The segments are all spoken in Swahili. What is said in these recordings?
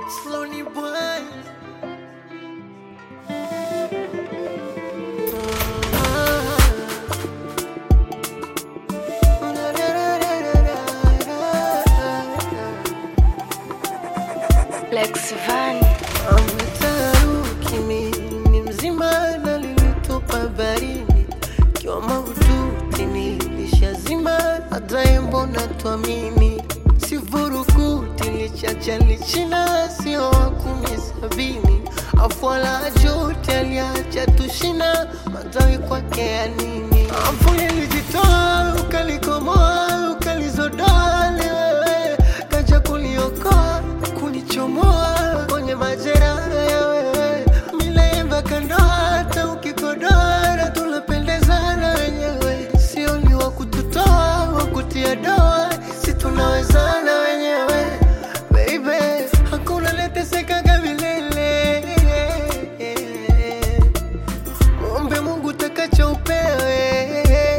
Slowly boy. Lex Van. Ametaruki mimi ni mzima na lilitupa barini kiwa mahututi nilishazima hata mbona tuamini sivurukuti lichacha lichina sio wa kumi sabini afwala jote aliacha tushina matawi kwake ya nini afu lilijitoa ukalikomoa ukalizodoa liwewe kaja kuliokoa kunichomoa kwenye majeraha ya wewe milemba kandoa hata ukikodoa tunapendezana wenyewe sio ni wa kututoa wa kutia doa si tunawezana wenyewe baby hakuna letesekaga milele muombe mungu takacho upewe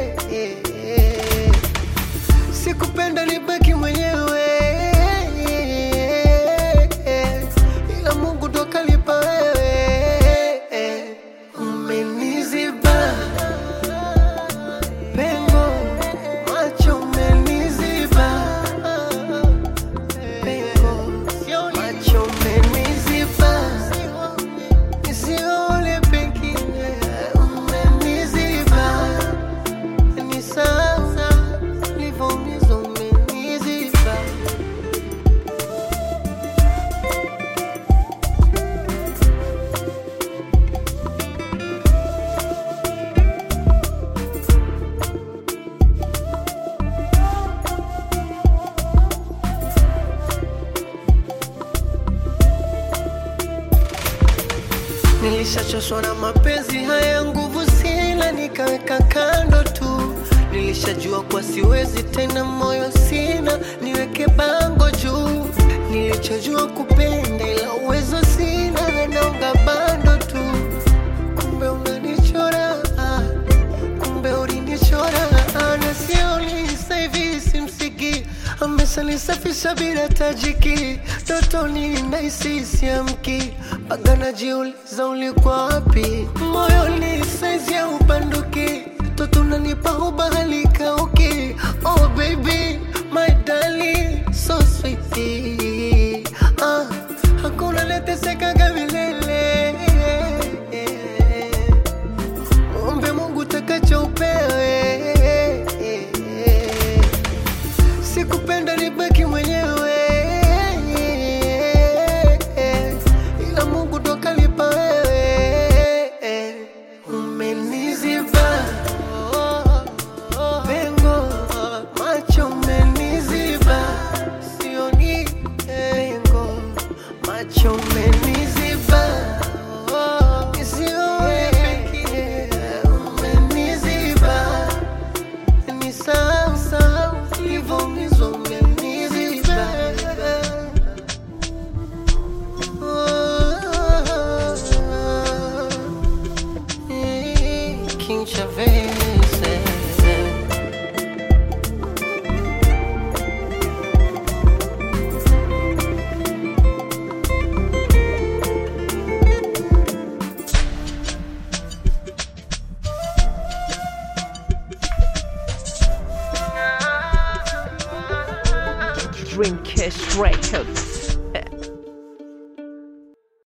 sikupenda nibaki mwenyewe ila mungu ndo kalipa wewe umeniziba pengo macho umeniziba pengo macho umeniziba nisione pengine umeniziba ni sasa livyoumizwa umeniziba Nilishachoshwa na mapenzi haya, nguvu sina, nikaweka kando tu. Nilishajua kwa siwezi tena, moyo sina, niweke bango juu. Nilichojua kupenda, ila uwezo sina, naunga bando tu. Kumbe unanichora, ah, kumbe ulinichora, ah, na sioni sasa hivi simsiki ameshanisafisha bila tajiki, totoni nahisi siamki, mpaka najiuliza ulikuwa wapi? Moyoni saizi ya ubanduki, toto unanipa ubahali kauki. Oh baby, my darling, so sweet. Ah, hakuna letesekaga milele Ombe Mungu takacho upewe. Sikupenda nibaki mwenyewe, ila Mungu ndo kalipa wewe. Umeniziba pengo, macho umeniziba, sioni pengo, macho umeniziba, sioni pengine, umeniziba ni sasa ulivyoumizwa umeniziba. King Chavez Dreamcast Records.